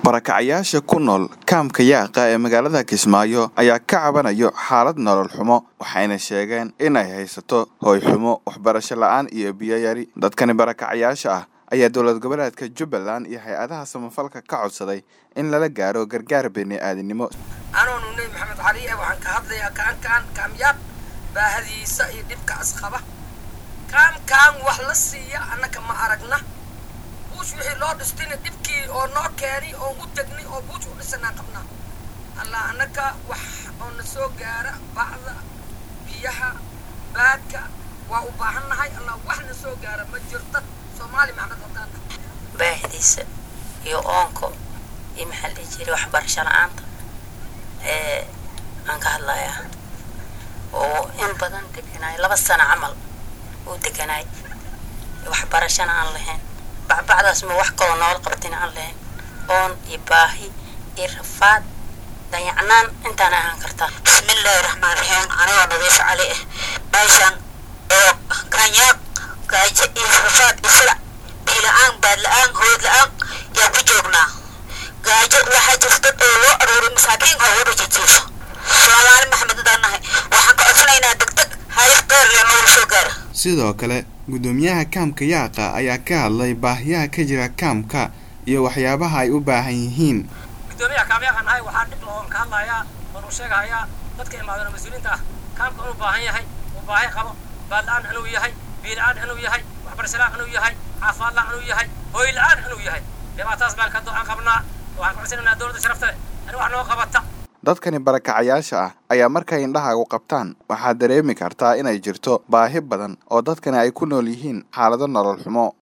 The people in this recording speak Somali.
barakacayaasha ku nool kaamka yaaqa ee magaalada kismaayo ayaa ka cabanayo xaalad nolol xumo waxayna sheegeen inay haysato hooy xumo waxbarasho la-aan iyo biyo yari dadkani barakacayaasha ah ayaa dowlad goboleedka jubbaland iyo hay-adaha samafalka ka codsaday in lala gaaro gargaar bini-aadinimo anoonu nebi maxamed cali eh waxaan ka hadlayaa kaankaan kaamyaab baahadiisa iyo dhibkaas qaba kaamkaan wax la siiya annaka ma aragna buush wixii loo dhistayna dhibkii oo noo keenay oo u degnay oo buush u dhisanaa qabnaa allah annaka wax oo na soo gaara bacda biyaha baadka waa u baahannahay allah wax na soo gaara ma jirta soomaali maxamed haddaana baahidiisa iyo oonko iyo maxaa la dhihi jiray waxbarasho la-aanta ee aan ka hadlayaa oo in badan deganaay laba sano camal uu deganaay waxbarashana aan lahayn bacbacdaas ma wax kaloo noola qabtina aan lahayn oon iyo baahi iyo rafaad dayacnaan intaan ahaan kartaa bismillaahi raxmaan raxiim anigoo nadiif cali ah meeshan oo kaanyaaq gaajo iyo rafaad iyo silac biila-aan baad la-aan hood la-aan yaa ku joognaa gaajo waxaa jirta dad oo loo aruuray masaakiin oo wada jijiifo soomaali maxamed adaan nahay waxaan ka codsanaynaa degdeg hayar qeyr iyo noogu soo gaara sidoo kale guddoomiyaha kaamka yaaqa ayaa ka hadlay baahiyaha ka jira kaamka iyo waxyaabaha ay u baahan yihiin gudoomiyaha kaamyaakan ahay waxaa dhib lahoon ka hadlayaa oon u sheegahayaa dadka imaadana mas-uuliyiinta ah kaamka inuu baahan yahay uu baahi qabo baadla-aan inuu yahay biila-aan inuu yahay waxbarashala-aan inuu yahay caafimaadla-aan inuu yahay hooyla-aan inuu yahay dhibaataas baan ka do-aan qabnaa waxaan ku codsanaynaa dowladda sharafta leh in wax noo qabata dadkani barakacayaasha ah ayaa markay indhahaagu qabtaan waxaad dareemi kartaa inay jirto baahi badan oo dadkani ay ku nool yihiin xaalado nolol xumo